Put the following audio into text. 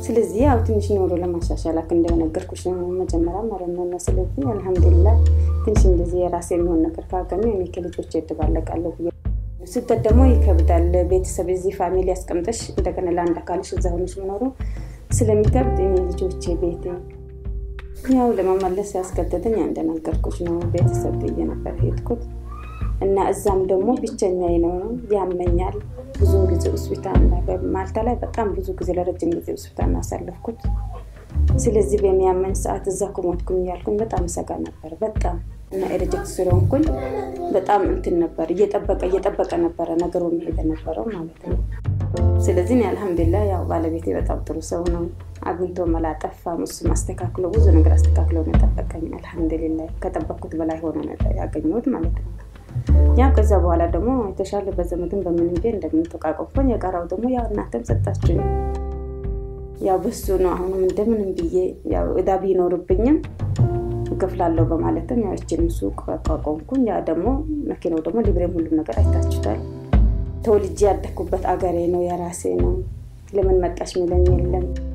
ስለዚህ ያው ትንሽ ኖሮ ለማሻሻል አክ እንደነገርኩሽ መጀመሪያ ማለት ነው። ስለዚህ አልሐምዱሊላህ ትንሽ እንደዚህ የራሴ የሚሆን ነገር ካገኘ እኔ ከልጆች እደባለቃለሁ ብዬ ስደት ደግሞ ይከብዳል። ቤተሰብ እዚህ ፋሚሊ ያስቀምጠሽ እንደገና ለአንድ አካልሽ እዛ ሆነሽ መኖሩ ስለሚከብድ እኔ ልጆቼ ቤቴ ያው ለመመለስ ያስገደደኝ እንደነገርኩሽ ነው። ቤተሰብ ብዬ ነበር ሄድኩት እና እዛም ደግሞ ብቸኛዬ ነው፣ ያመኛል። ብዙ ጊዜ ሆስፒታል ማልታ ላይ በጣም ብዙ ጊዜ ለረጅም ጊዜ ሆስፒታል አሳለፍኩት። ስለዚህ በሚያመኝ ሰዓት እዛ ኩሞትኩኝ እያልኩኝ በጣም ሰጋ ነበር በጣም እና ኤረጀክት ስለሆንኩኝ በጣም እንትን ነበር እየጠበቀ እየጠበቀ ነበረ ነገሩ መሄድ ነበረው ማለት ነው። ስለዚህ እኔ አልሐምዱሊላህ ያው ባለቤቴ በጣም ጥሩ ሰው ነው። አግኝቶ መላጠፋም እሱ አስተካክሎ ብዙ ነገር አስተካክሎ ነው የጠበቀኝ። አልሐምዱሊላህ ከጠበቅኩት በላይ ሆኖ ነው ያገኘሁት ማለት ነው። ያው ከዛ በኋላ ደግሞ የተሻለ በዘመድን በምን ቤ እንደምንተቃቀፎኝ የቀራው ደግሞ ያው እናንተም ሰጣችሁኝ። ያው በሱ ነው አሁንም እንደምንም ብዬ ያው እዳ ቢኖርብኝም እከፍላለሁ በማለትም ያው እችንም ሱቅ አቋቋምኩኝ። ያ ደግሞ መኪናው ደግሞ ሊብሬም ሁሉም ነገር አይታችሁታል። ተወልጄ ያደግኩበት አገሬ ነው፣ የራሴ ነው። ለምን መጣሽ ሚለኝ የለም።